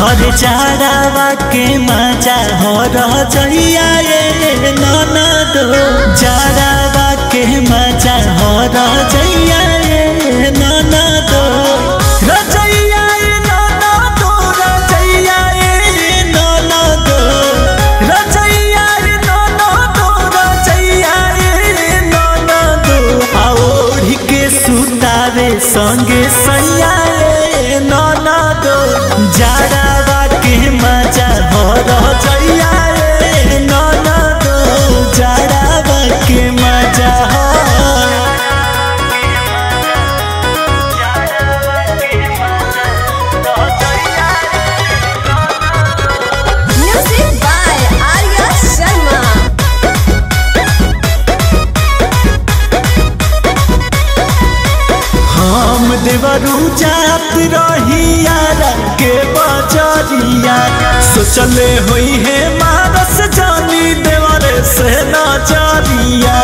घर जाड़ावा के मजा हो रह जइया ए ननद जाड़ावा के मजा हो रह जइया ए ननद रजइया ए ननद रजइया ए ननद रजइया ए ननद रजइया ए ननद आओढ़ के सुतावे संगे सैया ए ननद जाड़ावा के मजा हो रह जइया ए ननद जाड़ावा के मजा हो Music by Arya Sharma. हम देवरू जात रहिया के बजरिया सोचले होई है मानस जानी देवर से नजरिया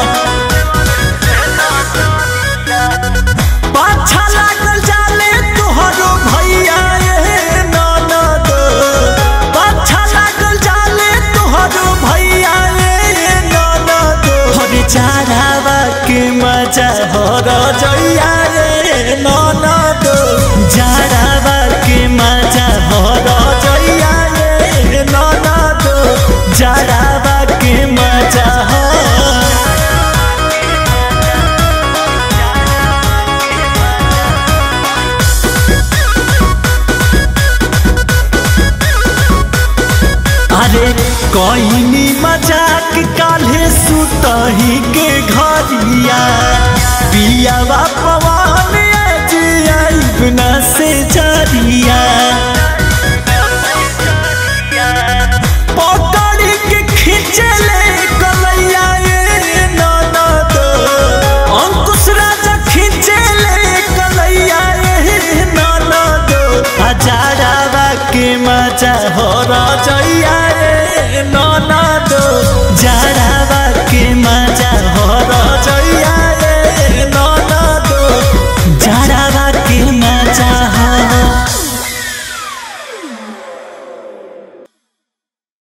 पाछा लागल जाले तोहरो भैया ए ननद पाछा लागल जाले तोहरो भैया ए ननद हरे चारावा के मजा हो जइया ए ननद जारावा के मजा हो जइया ए ननद जारावा के मजा हो अरे कोइनी मजाक काल्हे सुतही के घरिया पियावा पवन आज आइब न से जरिया